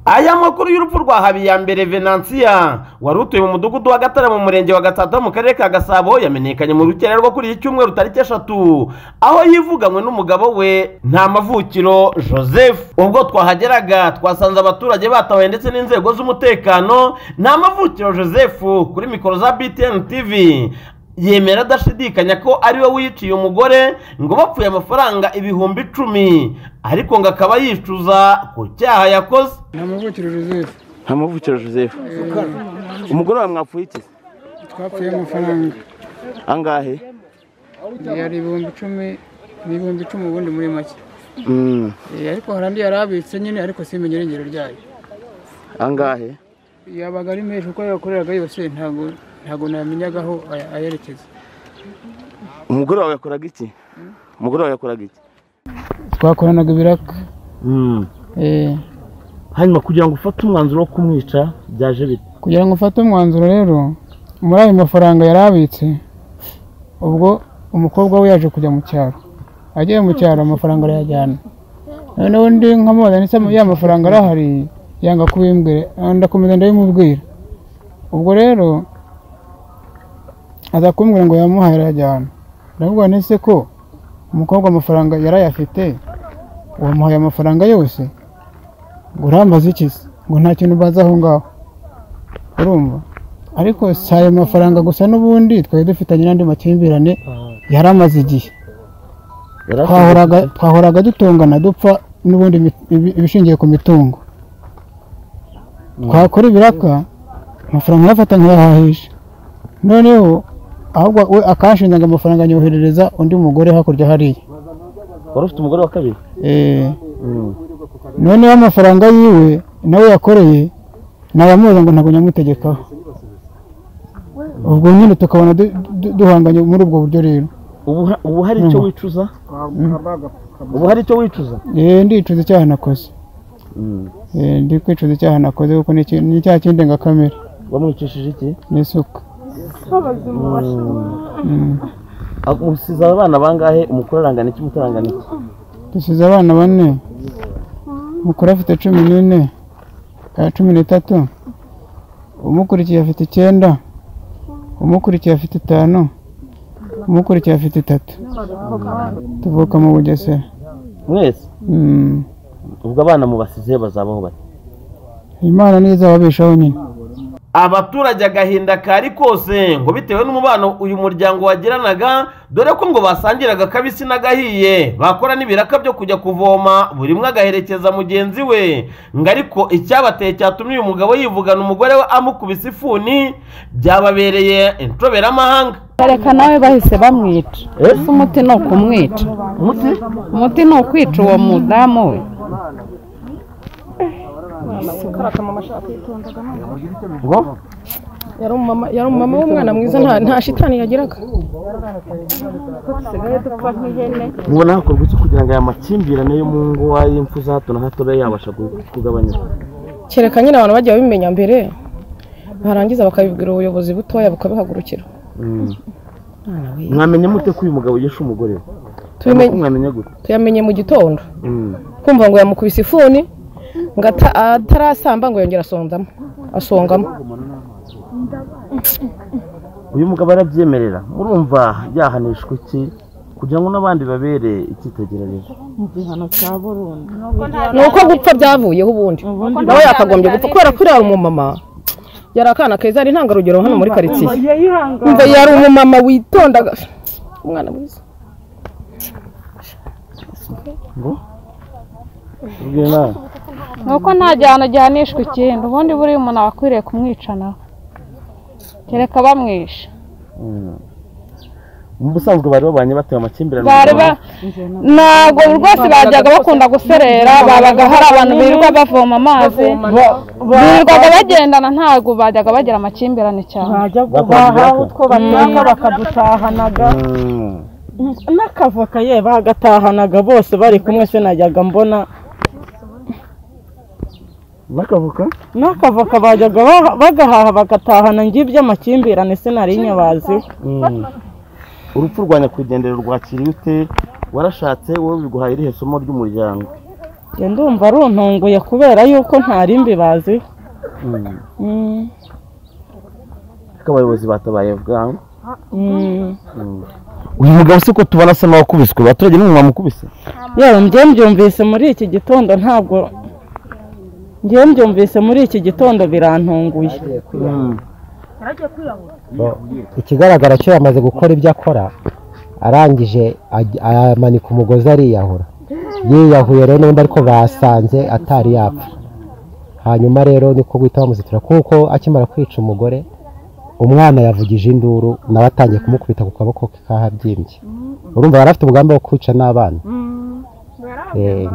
aya makuru y'urupfu rwa habiyambere venansiya wari utuye mu mudugudu wa gatare mu murenge wa gatsata mu karere ka gasabo yamenyekanye mu rukera rwo kuri iki cyumweru tariki eshatu aho yivuganywe n'umugabo we nta mavukiro joseph ubwo twahageraga twasanze abaturage batawe ndetse n'inzego z'umutekano nta mavukiro joseph kuri mikoro za btn tv yemera adashidikanya ko ari we wiciye umugore ngo bapfuye amafaranga ibihumbi icumi ariko ngo akaba yicuza ku cyaha yakoze nta mavukiro joseph nta mavukiro joseph umugore wawe mwapfuye iki twapfuye amafaranga angahe yari ibihumbi icumi ni ibihumbi icumi ubundi muri make Mm, Eh, ariko hari andi yari abitse nyine ariko simenya irengero ryayo angahe yabaga ari menshi uko yakoreraga yose ntabwo ntabwo namenyagaho ayerekeza umugore wawe yakoraga iki umugore wawe yakoraga iki twakoranaga ibiraka Eh, hanyuma kugira ngo ufate umwanzuro wo kumwica byaje bite kugira ngo ufate umwanzuro rero muri ayo mafaranga yari abitse ubwo umukobwa we yaje kujya mu cyaro agiye mu cyaro amafaranga arayajyana noneho undi nkamubona ndetse ya mafaranga arahari yanga kubimbwira ah, ndakomeza ndabimubwira ubwo rero aza kumbwira ngo yamuhaye arayajyana ndavuga nese ko umukobwa amafaranga yari ayafite wamuhaye amafaranga yose ngo urambaza iki se ngo nta kintu ubaza aho ngaho urumva ariko si ayo mafaranga gusa n'ubundi twari dufitanye n'andi makimbirane yari amaze igihe twahoraga twahoraga dutungana dupfa n'ubundi ibi- ibi- ibishingiye ku mitungo twakora ibiraka amafaranga uyafata nkayahahisha noneho ahubwo we akanshinjaga amafaranga anyoherereza undi mugore hakurya hariya wari ufite umugore wa kabiri Eh, noneho amafaranga yiwe nawe yakoreye nayamuza ngo ntabwo nyamutegekaho ubwo nyine tukabona du- du- duhanganye muri ubwo buryo rero ubu ha- ubu hari icyo wicuza ubu hari icyo wicuza Eh, ndicuza icyaha nakoze Eh, ndi kwicuza icyaha nakoze kuko ni iki- ni icyaha cy'indengakamere wamwicishije iki n'isuka Mm. usize abana bangahe umukuru arangana iki muto arangana iki dusize abana bane mukuru afite cumi n'ine eh, cumi n'itatu umukurikiye afite icyenda umukurikiye afite itanu umukurikiye afite itatu tuvuka mu bugesera mwese Mm. ubwo abana mubasize bazabaho bati imana niyo izababeshaho nyine abaturage agahinda kari kose ngo bitewe n'umubano uyu muryango wagiranaga dore ko ngo basangiraga akabisi n'agahiye bakora n'ibiraka byo kujya kuvoma buri umwe agaherekeza mugenzi we ngo ariko icyabateye cyatumye uyu mugabo yivugana umugore we amukubise ifuni byababereye introberamahanga bareka nawe bahise bamwica ese umuti ni ukumwica umuti ni ukwica uwo mudamu we ngo yari umumama yari umumama w'umwana mwiza nta nta shitani yagiraga mubona hakorwa iki kugira ngo aya makimbirane yo mu ngo y'imfu za hato na hato abe yabasha ku- kugabanyuka kereka nyine abantu bagiye babimenya mbere barangiza bakabibwira ubuyobozi butoya bukabihagurukira Mm. mwamenya mute ko uyu mugabo yishe umugore we Tubimenye- mwamenya gute tuyamenye mu gitondo Mm. kumva ngo yamukubise ifuni ngo ata- atarasamba ngo yongera asondamo asongamo uyu mugabo arabyemerera murumva yahanishwa iki kugira ngo n'abandi babere icyitegererezo ni uko gupfa byavuyeho ubundi nawe yakagombye gupfa kubera ko uriya umumama yari akana keza ari intangarugero hano muri karitsiye umva yari umumama witondaga umwana mwiza ubwira nawe nuko nta gihano gihanishwa ikindi ubundi buriya umuntu aba akwiriye kumwicanaho kereka bamwishe Mm. mu busanzwe bari babanye batewe amakimbirane bari ba ntabwo rwose bajyaga bakunda guserera babaga hari abantu birirwa bavoma amazi birirwaga bagendana ntabwo bajyaga bagira amakimbirane cyane bahawe utwo bashaka bakadutahanaga n'akavoka ye bagatahanaga bose bari kumwe se najyaga mbona n'akavuka n'akavoka bajyaga baha- bagahaha bagatahana njye iby'amakimbirane se nari nyabazi Mm. urupfu rwa nyakwigendera rwakiriye ute warashatse wowe biguhaye irihe somo ry'umuryango njye ndumva runtunguye kubera yuko ntari mbibazi ariko abayobozi batabaye bwangu uyu mugabo si ko tubona asa n'uwakubiswe abaturage n'umwe bamukubise yewe njye mbyumvise muri iki gitondo ntabwo njye mbyumvise muri iki gitondo birantunguye ikigaragara cyo yamaze gukora ibyo akora arangije aj- amanika umugozi ariyahura yiyahuye rero n'undi ariko basanze atari yapfa hanyuma rero niko guhita bamuzitira kuko akimara kwica umugore umwana yavugije induru nawe atangiye kumukubita ku kaboko ke kahabyimbye urumva yari afite umugambi wo kwica n'abana Eh,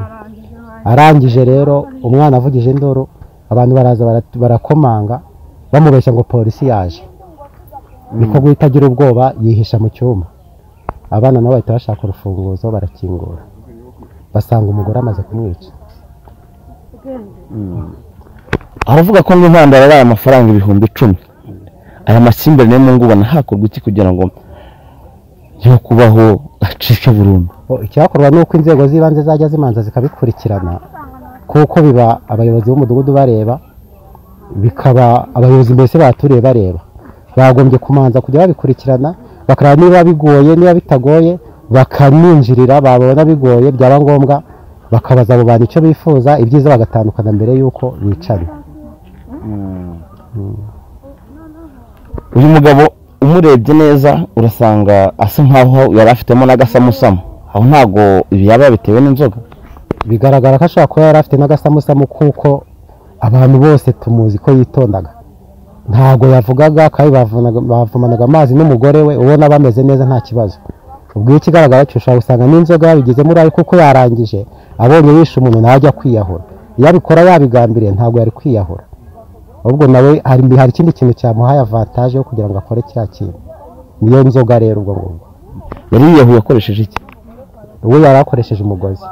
arangije rero umwana avugije induru abantu baraza bara- barakomanga bamubeshya ngo polisi yaje niko guhita agira ubwoba yihisha mu cyumba abana nabo bahita bashaka urufunguzo barakingura basanga umugore amaze kumwica aravuga ko mu ntandaro yabaye amafaranga ibihumbi icumi aya masimbe niyo mungu ubona hakorwa iki kugira ngo yo kubaho acike burundu Bo, icyakorwa ni uko inzego z'ibanze zajya zimanza zikabikurikirana kuko biba abayobozi b'umudugudu bareba bikaba abayobozi mbese baturiye bareba bagombye kumanza kujya babikurikirana bakareba niba bigoye niba bitagoye bakaninjirira babona bigoye byaba ngombwa bakabaza abo bantu icyo bifuza ibyiza bagatandukana mbere y'uko bicana uyu mugabo umurebye neza urasanga asa nkaho yari afitemo n'agasamusamo aho ntabwo ibi yaba yabitewe n'inzoga bigaragara ko ashobora kuba yari afite n'agasamusamu kuko abantu bose tumuzi ko yitondaga ntabwo yavugaga kandi bavunaga- bavumanaga amazi n'umugore we ubona bameze neza nta kibazo ubwo iyo ikigaragara cyo ushobora gusanga n'inzoga yabigize muri ari kuko yarangije abonye yishe umuntu nawe ajya kwiyahura iyo abikora yabigambiriye ntabwo yari kwiyahura ahubwo nawe hari hari ikindi kintu cyamuhaye avantaje yo kugira ngo akore cya kintu niyo nzoga rero ubwo ngubwo yari yiyahuye akoresheje iki uwo yari akoresheje umugozi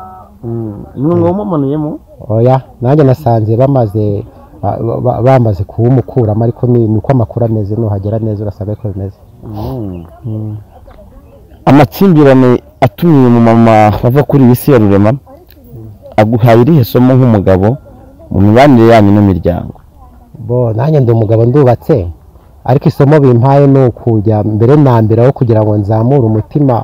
umwe wamumanuyemo oya nanjye nasanze bamaze ba- ba- bamaze kuwumukuramo ariko ni niko amakuru ameze nuhagera neza urasanga ariko bimeze amakimbirane atumiye umumama wava kuri iyi si ya rurema aguhaye irihe somo nk'umugabo mu mibanire yanyu n'imiryango bo nanjye ndi umugabo ndubatse ariko isomo bimpaye ni ukujya mbere na mbere aho kugira ngo nzamure umutima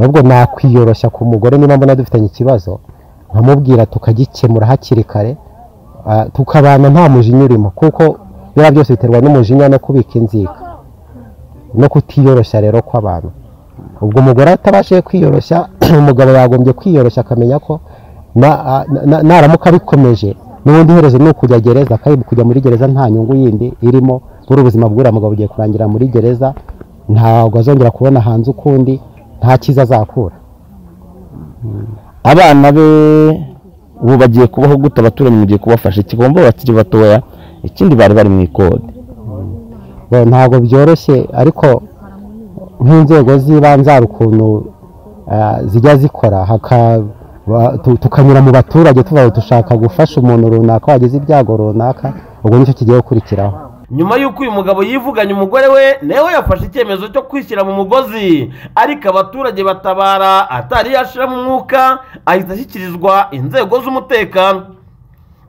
ahubwo nakwiyoroshya ku mugore niba mbona dufitanye ikibazo nkamubwira tukagikemura hakiri kare ah, tukabana nta mujinya urimo kuko biriya byose biterwa n'umujinya no kubika inzika no kutiyoroshya rero kw'abantu ubwo umugore atabashije kwiyoroshya umugabo yagombye kwiyoroshya akamenya ko na- na- na- naramuka abikomeje n'ubundi iherezo ni ukujya gereza kandi kujya muri gereza nta nyungu yindi irimo buri ubuzima bw'uriya mugabo bugiye kurangira muri gereza ntabwo azongera kubona hanze ukundi nta cyiza azakura abana be ubu bagiye kubaho gute abaturanyi mugiye kubafasha ikigomba bakiri batoya ikindi bari bari mu ikode Bo, ntabwo byoroshye ariko nk'inzego z'ibanze hari ukuntu ah, zijya zikora haka- ba- tu- tukanyura mu baturage tuvuga ngo dushaka gufasha umuntu runaka wagize ibyago runaka ubwo nicyo kigiye gukurikiraho nyuma y'uko uyu mugabo yivuganye umugore we nawe yafashe icyemezo cyo kwishyira mu mugozi ariko abaturage batabara atari yashiramo umwuka ahita ashyikirizwa inzego z'umutekano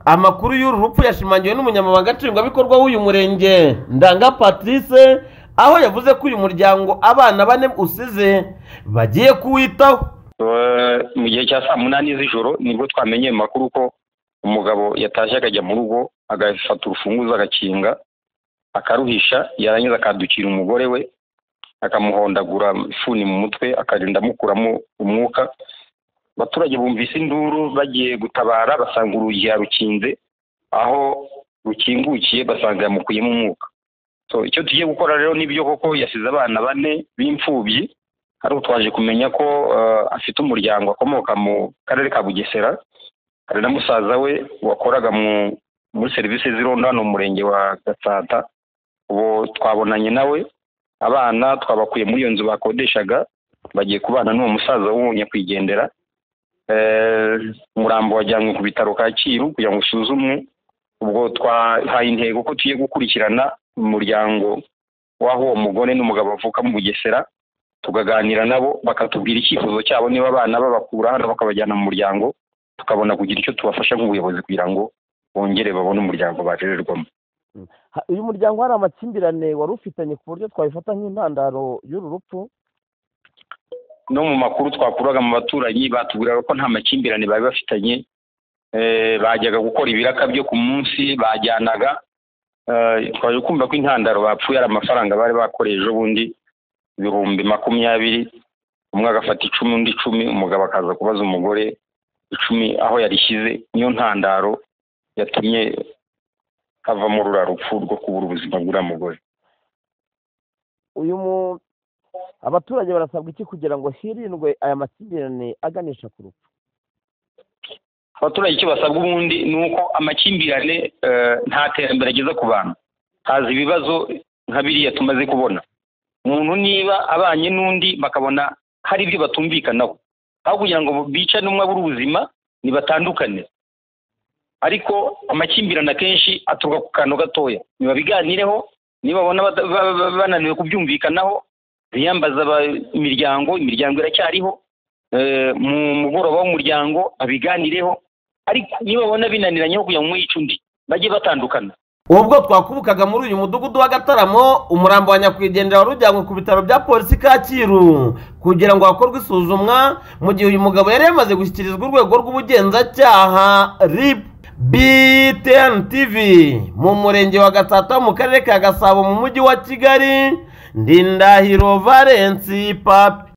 amakuru y'uru rupfu yashimangiwe n'umunyamabanga nshingwabikorwa w'uyu murenge ndanga patrice aho yavuze ko uyu muryango abana bane usize bagiye kuwitaho Eh, mu gihe cya saa munani z'ijoro nibwo twamenyeye amakuru ko umugabo yatashye akajya mu rugo agafata urufunguzo agakinga akaruhisha yarangiza akadukira umugore we akamuhondagura ifuni mu mutwe akagenda amukuramo umwuka abaturage bumvise induru bagiye gutabara basanga urugi yarukinze aho rukingukiye basanga yamukuyemo umwuka so icyo tugiye gukora rero nibyo koko yasize abana bane b'imfubyi hari utwaje kumenya ko eh, afite umuryango akomoka mu karere ka bugesera hari na musaza we wakoraga mu- muri serivisi z'irondo hano mu murenge wa gatsata ubu twabonanye nawe abana twabakuye muri iyo nzu bakodeshaga bagiye kubana n'uwo musaza wo nyakwigendera Eh, umurambo wajyanywe ku bitaro kacyiru kugira ngo usuzumwe ubwo twahaye intego ko tugiye gukurikirana umuryango w'aho uwo mugore n'umugabo bavuka mu bugesera tukaganira nabo bakatubwira icyifuzo cyabo niba abana babakura hano bakabajyana mu muryango tukabona kugira icyo tubafasha nk'ubuyobozi kugira ngo bongere babone umuryango bajejejwemo Ha- uyu muryango hari amakimbirane wari ufitanye ku buryo twabifata nk'intandaro y'uru rupfu no mu makuru twakuraga mu baturanyi batubwiraga ko nta makimbirane bari bafitanye Eh, bajyaga gukora ibiraka byo ku munsi bajyanaga Eh, twaje kumva ko intandaro bapfuye ari amafaranga bari bakoreye ejo bundi ibihumbi makumyabiri umwe agafata icumi undi icumi umugabo akaza kubaza umugore icumi aho yarishyize niyo ntandaro yatumye havamo rura rupfu rwo kubura ubuzima bw'uriya mugore uyu mu abaturage barasabwa iki kugira ngo hirindwe aya makimbirane aganisha ku rupfu abaturage icyo basabwa ubundi ni uko amakimbirane eh, nta terambere ageza ku bantu haza ibibazo nka biriya tumaze kubona umuntu niba abanye n'undi bakabona hari ibyo batumvikanaho aho kugira ngo bicane umwe abura ubuzima nibatandukane ariko amakimbirane akenshi aturuka ku kantu gatoya nibabiganireho nibabona bata- ba- ba- bananiwe kubyumvikanaho biyambaza aba- imiryango imiryango iracyariho eh, mu mugoroba w'umuryango abiganireho ariko nibabona binaniranyeho kugira ngo umwe yice undi bajye batandukana ubwo twakubukaga muri uyu mudugudu wa gataramo umurambo wa nyakwigendera wari ujyanywe ku bitaro bya polisi kacyiru kugira ngo hakorwe isuzumwa mu gihe uyu mugabo yari yamaze gushyikirizwa urwego rw'ubugenzacyaha rib btn tv mu murenge wa gatsata mu karere ka gasabo mu mujyi wa kigali ndindahiro valensi papi